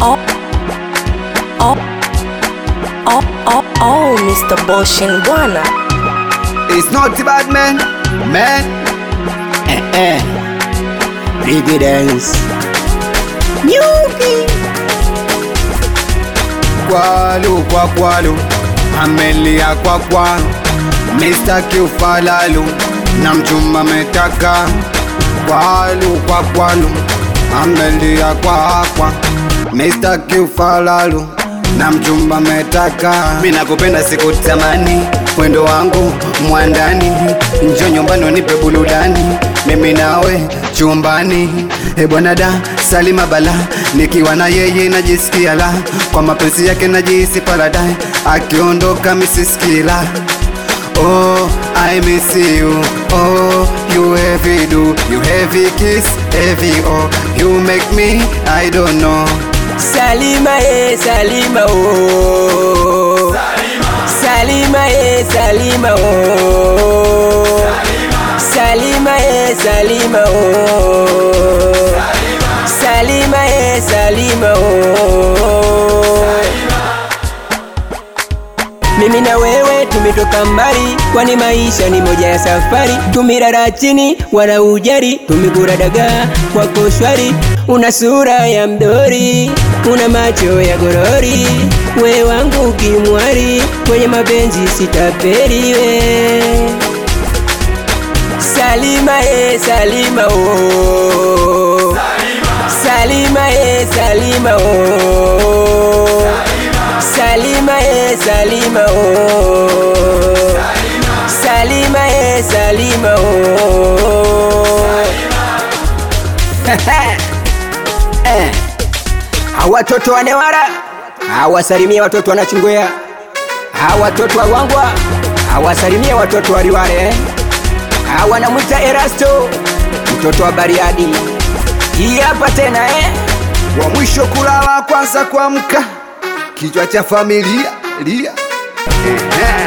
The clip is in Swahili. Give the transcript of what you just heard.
oh, oh, oh, oh, oh, Mr. Boshin bwana. It's not the bad man, man. Eh, eh. Biggie dance. Nyuki. Kwalu kwa kwalu, amelia kwa kwa. Mr. Kiufalalu, na mchumba metaka. Kwalu kwa kwalu, amelia kwa kwa. Mr. Kiufalalu, na mchumba metaka. Mimi nakupenda sikutamani, mwendo wangu mwandani, njo nyumbani unipe burudani, mimi nawe chumbani. E bwana da Salima Bala, nikiwa na yeye najisikia la, kwa mapenzi yake najihisi paradise, akiondoka misiskila Oh, I miss you. Oh, you heavy do, you heavy kiss, heavy oh, you make me, I don't know. Salima e Salima o Salima e Salima o Salima e Salima o Salima e Salima o mimi na wewe tumetoka mbali, kwani maisha ni moja ya safari. Tumirara chini wala ujari, tumekula dagaa kwako shwari. Una sura ya mdori, una macho ya gorori, we wangu kimwari, kwenye mapenzi sitapeli we. Salima e Salima o Salima e Salima o Salima e Salima o Salima e Salima o Eh, hawa watoto wa Newara hawasalimia watoto wa Nachingwea, hawa watoto wa Gwangwa hawasalimia watoto wa Liwale, hawa namwita Erasto mtoto wa Bariadi. Hii hapa tena eh? wa mwisho kulala kwanza kuamka, kichwa cha familia lia. Ehe.